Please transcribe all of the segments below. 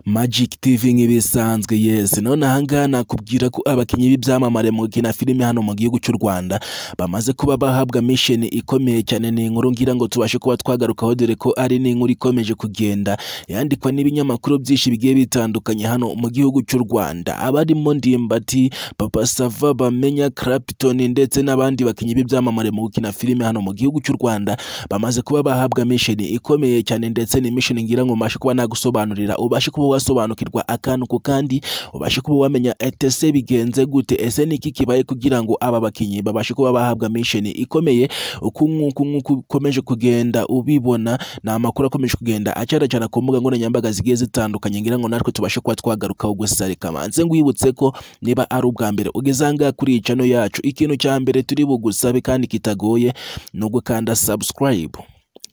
Magic TV nk'ibisanzwe yesi none ahangaha nakubwira ko abakinnyi b'ibyamamare mu gukina filime hano mu gihugu cy'u Rwanda bamaze kuba bahabwa mission ikomeye cyane ni inkuru ngira ngo tubashe kuba twagarukaho dore ko ari n'inkuru ikomeje kugenda yandikwa n'ibinyamakuru byinshi bigiye bitandukanye hano mu gihugu cy'u Rwanda abarimo Ndimbati Papa Sava Bamenya Clapton ndetse n'abandi bakinnyi b'ibyamamare mu gukina filime hano mu gihugu cy'u Rwanda bamaze kuba bahabwa mission ikomeye cyane ndetse ni mission ngira ngo mbashe kuba nagusobanurira ubashe kuba wasobanukirwa akantu ku kandi ubashe kuba wamenya etese bigenze gute ese ni iki kibaye kugira ngo aba bakinnyi babashe kuba bahabwa mission ikomeye uku nk'uku nk'uku ukomeje kugenda ubibona ni amakuru akomeje kugenda acaracana ku mbuga nkoranyambaga zigiye zitandukanye ngira ngo natwe tubashe kuba twagarukaho gusa reka manze ngwibutse ko niba ari ubwa mbere ugeze ahangaha kuri iyi channel yacu ikintu cya mbere turi bugusabe kandi kitagoye ni ugukanda subscribe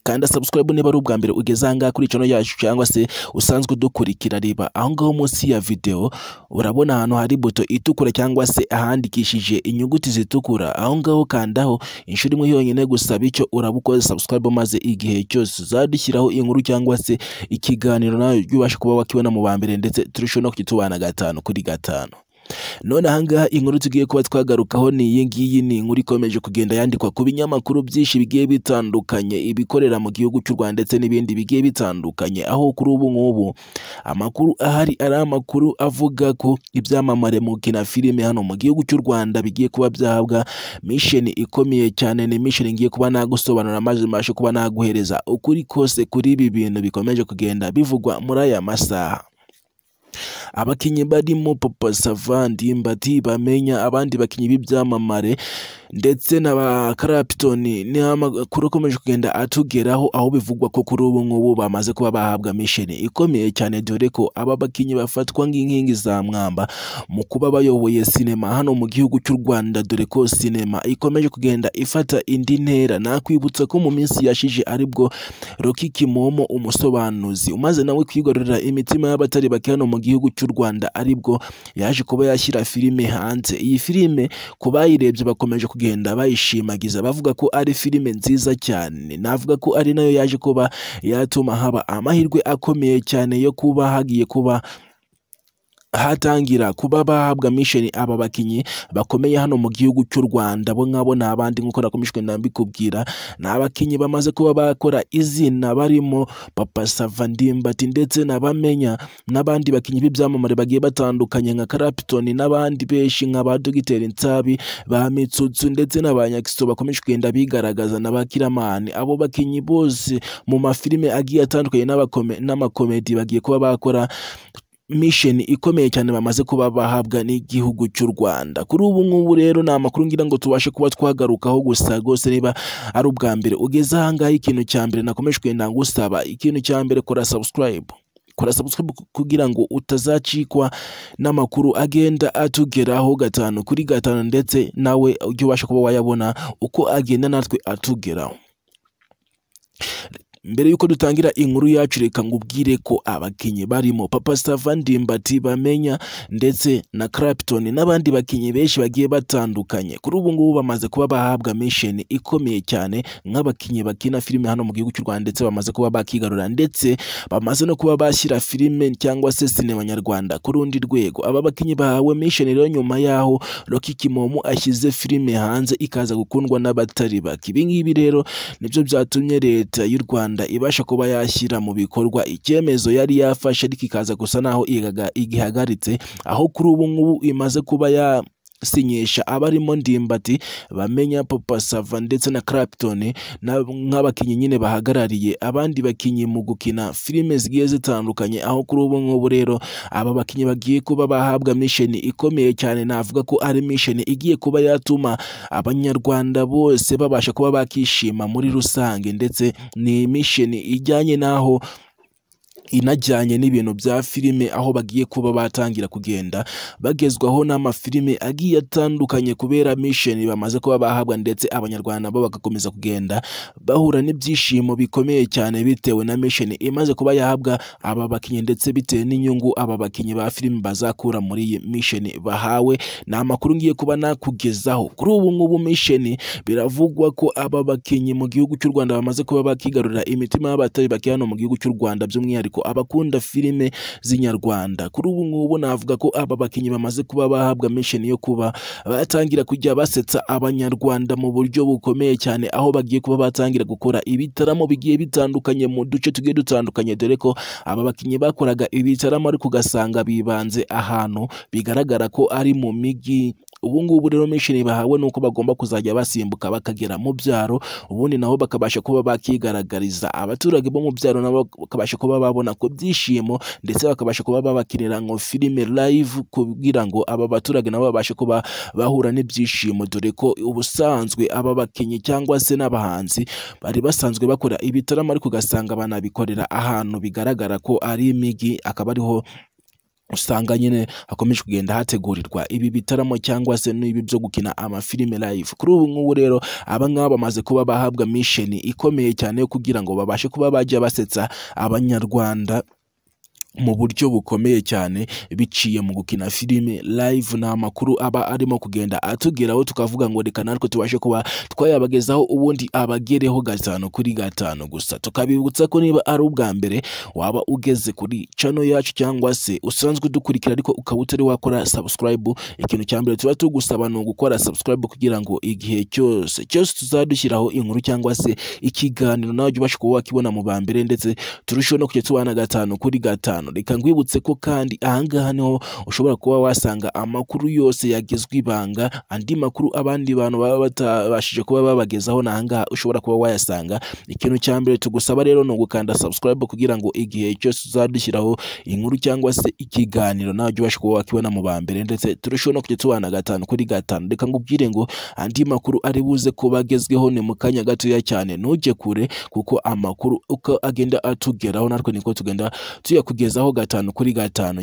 kanda subscribe niba ari ubwa mbere ugeze ahangaha kuri channel yacu cyangwa se usanzwe udukurikira reba aho ngaho munsi ya video urabona ahantu hari buto itukura cyangwa se ahandikishije inyuguti zitukura aho ngaho kandaho inshuro imwe yonyine gusa bityo urabukoze subscribe maze igihe cyose uzadushyiraho inkuru cyangwa se ikiganiro nawe ubashe kuba wakibona mu ba mbere ndetse turusheho no kukitubana gatanu kuri gatanu none ahangaha inkuru tugiye kuba twagarukaho ni iyi ngiyi ni inkuru ikomeje kugenda yandikwa ku binyamakuru byinshi bigiye bitandukanye ibikorera mu gihugu cy'u Rwanda ndetse n'ibindi bigiye bitandukanye aho kuri ubu ngubu amakuru ahari ari amakuru avuga ko ibyamamare mu kina filime hano mu gihugu cy'u Rwanda bigiye kuba byahabwa mission ikomeye cyane ni mission ngiye kuba nagusobanura maze mbashe kuba naguhereza ukuri kose kuri ibi bintu bikomeje kugenda bivugwa muri aya masaha abakinnyi barimo papa savandi mbati bamenya abandi bakinnyi b'ibyamamare ndetse na ba karapitoni ni amakuru akomeje kugenda atugeraho aho bivugwa ko kuri ubu ngubu bamaze kuba bahabwa misheni ikomeye cyane dore ko aba bakinnyi bafatwa nk'inkingi za mwamba mu kuba bayoboye sinema hano mu gihugu cy'u Rwanda dore ko sinema ikomeje kugenda ifata indi ntera nakwibutsa ko mu minsi yashize aribwo Rocky Kimomo umusobanuzi umaze nawe kwigarurira imitima y'abatari bake hano mu gihugu cy'u Rwanda aribwo yaje kuba yashyira filime hanze iyi filime ku bayirebye bakomeje kugenda bayishimagiza bavuga ko ari filime nziza cyane navuga ko ari nayo yaje kuba yatuma haba amahirwe akomeye cyane yo kuba hagiye kuba hatangira kuba bahabwa mission aba bakinnyi bakomeye hano mu gihugu cy'u Rwanda bo nkabo nabandi nkuko nakomishwe ndambikubwira nabakinnyi bamaze kuba bakora izina barimo Papa Savandimbati ndetse nabamenya n'abandi bakinnyi b'ibyamamare bagiye batandukanye nka Clapton n'abandi benshi nka ba Dr Nsabi ba Mitsutsu ndetse n'abanyakiso bakomeje kugenda bigaragaza n'abakiramani abo bakinnyi bose mu mafilime agiye atandukanye n'amakomedi bagiye kuba bakora mission ikomeye cyane bamaze kuba bahabwa n'igihugu cy'u Rwanda kuri ubu ngubu rero ni amakuru ngira ngo tubashe kuba twagarukaho gusa rwose niba ari ubwa mbere ugeze ahangaha ikintu cya mbere nakomeje kugenda ngusaba ikintu cya mbere kora subscribe kora subscribe kugira ngo utazacikwa n'amakuru agenda atugeraho gatanu kuri gatanu ndetse nawe ujye ubasha kuba wayabona uko agenda natwe atugeraho mbere y'uko dutangira inkuru yacu reka ngubwire ko abakinnyi barimo papa Savandimbati bamenya ndetse na Clapton n'abandi bakinnyi benshi bagiye batandukanye kuri ubu ngubu bamaze kuba bahabwa mission ikomeye cyane nk'abakinnyi bakina filime hano mu gihugu cy'u Rwanda ndetse bamaze kuba bakigarura ndetse bamaze no kuba bashyira filime cyangwa se sinema nyarwanda ku rundi rwego aba bakinnyi bahawe mission rero nyuma yaho Rocky Kimomo ashyize filime hanze ikaza gukundwa n'abatari bake ibi ngibi rero nibyo byatumye leta y'u Rwanda ibasha kuba yashyira mu bikorwa icyemezo yari yafashe ariko ikaza gusa naho igihagaritse aho kuri ubu ngubu imaze kuba yasinyisha abarimo ndimbati bamenya papa sava ndetse na Clapton nk'abakinnyi nyine bahagarariye abandi bakinnyi mu gukina filime zigiye zitandukanye aho kuri ubu ngubu rero aba bakinnyi bagiye kuba bahabwa mission ikomeye cyane navuga ko ari mission igiye kuba yatuma abanyarwanda bose babasha kuba bakishima muri rusange ndetse ni mission ijyanye n'aho inajyanye n'ibintu bya filime aho bagiye kuba batangira kugenda bagezwaho n'amafilime agiye atandukanye kubera mission bamaze kuba bahabwa ndetse abanyarwanda bo bagakomeza kugenda bahura n'ibyishimo bikomeye cyane bitewe na mission imaze kuba yahabwa aba bakinnyi ndetse bitewe n'inyungu aba bakinnyi ba filime bazakura muri iyi mission bahawe ni amakuru ngiye kuba nakugezaho kuri ubu ngubu mission biravugwa ko aba bakinnyi mu gihugu cy'u Rwanda bamaze kuba bakigarurira imitima y'abatari bake hano mu gihugu cy'u Rwanda by'umwihariko by'umwihariko abakunda filime z'inyarwanda kuri ubu ngubu navuga ko aba bakinnyi bamaze kuba bahabwa misheni yo kuba batangira kujya basetsa abanyarwanda mu buryo bukomeye cyane aho bagiye kuba batangira gukora ibitaramo bigiye bitandukanye mu duce tugiye dutandukanye dore ko aba bakinnyi bakoraga ibitaramo ariko ugasanga bibanze ahantu bigaragara ko ari mu migi ubu ngubu rero misheni bahawe ni uko bagomba kuzajya basimbuka bakagera mu byaro ubundi nabo bakabasha kuba bakigaragariza abaturage bo mu byaro nabo bakabasha kuba babona ku byishimo ndetse bakabasha kuba babakinira ngo filime live kugira ngo aba baturage nabo babashe kuba bahura n'ibyishimo dore ko ubusanzwe aba bakinnyi cyangwa se n'abahanzi bari basanzwe bakora ibitaramo ariko ugasanga banabikorera ahantu bigaragara ko ari imigi akaba ariho usanga nyine hakomeje kugenda hategurirwa ibi bitaramo cyangwa se n'ibi byo gukina amafilime live kuri ubu ngubu rero aba ngaba bamaze kuba bahabwa misheni ikomeye cyane yo kugira ngo babashe kuba bajya basetsa abanyarwanda mu buryo bukomeye cyane biciye mu gukina filime live ni amakuru aba arimo kugenda atugeraho tukavuga ngo reka natwe tubashe kuba twayabagezaho ubundi abagereho gatanu kuri gatanu gusa tukabibutsa ko niba ari ubwa mbere waba ugeze kuri cano yacu cyangwa se usanzwe udukurikira ariko ukaba utari wakora subscribe ikintu cya mbere tuba tugusaba ni ugukora subscribe kugira ngo igihe cyose cyose tuzadushyiraho inkuru cyangwa se ikiganiro nawe ujye ubasha kuba wakibona mu ba mbere ndetse turusheho no kujya tubana gatanu kuri gatanu reka nkwibutse ko kandi ahangaha niho ushobora kuba wasanga amakuru yose yagezwe ibanga andi makuru abandi bantu baba batabashije kuba babagezaho ni ahangaha ushobora kuba wayasanga ikintu cya mbere tugusaba rero ni ugukanda subscribe kugira ngo igihe cyose uzadushyiraho inkuru cyangwa se ikiganiro nawe ujye ubasha kuba wakibona mu ba mbere ndetse turusheho no kujya tubana gatanu kuri gatanu reka nkubwire ngo andi makuru ari buze kuba agezweho ni mu kanya gatoya cyane ntujye kure kuko amakuru uko agenda atugeraho natwe niko tugenda tuyakugeza aho gatanu kuri gatanu